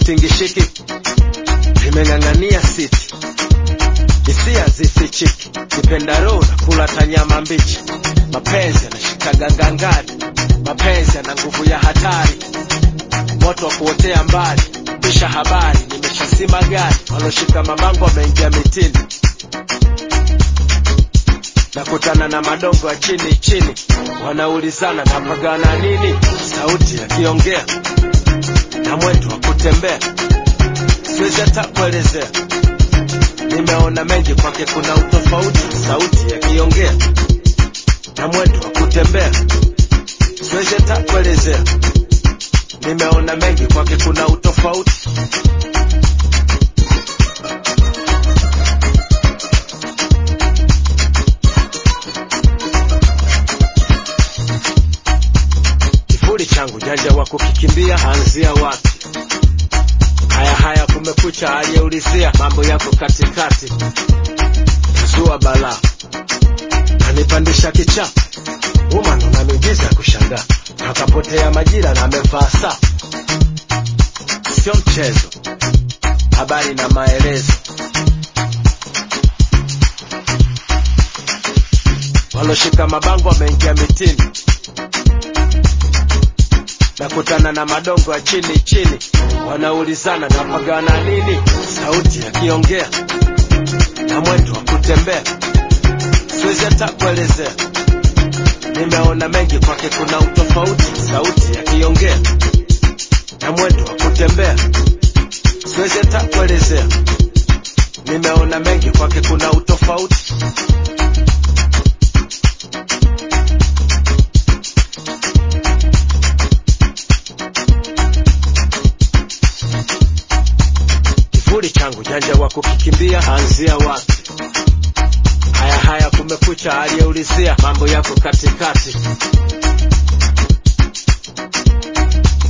sitingishiki nimeng'ang'ania siti hisia zisichiki kipendaro na kula tanyama mbichi mapenzi yanashikaga ngangari mapenzi yana nguvu ya hatari moto wa kuotea mbali pisha habari nimeshasima gari waloshika mabango wameingia mitini nakutana na madongo ya chini chini wanaulizana napagana nini sauti yakiongea na mwendo wa kutembea siwezi hata kuelezea nimeona mengi kwake kuna utofauti sauti yakiongea na mwendo wa kutembea siwezi hata kuelezea nimeona mengi kwake kuna utofauti kivuli changu janja wa kukikimbia anzia wapi haya haya kumekucha aliyeulizia mambo yako katikati zua balaa kanipandisha kicha woman una miujiza ya kushangaa akapotea majira na amevaa saa sio mchezo habari na maelezo waloshika mabango wameingia mitini nakutana na madongo ya chini chini wanaulizana napagana nini sauti yakiongea na mwendo wa kutembea siwezi hata kuelezea nimeona mengi kwake kuna utofauti sauti yakiongea na mwendo wa kutembea siwezi hata kuelezea nimeona mengi kwake kuna utofauti kivuli changu janja wa kukikimbia anzia wapi haya haya kumekucha aliyeulizia mambo yako katikati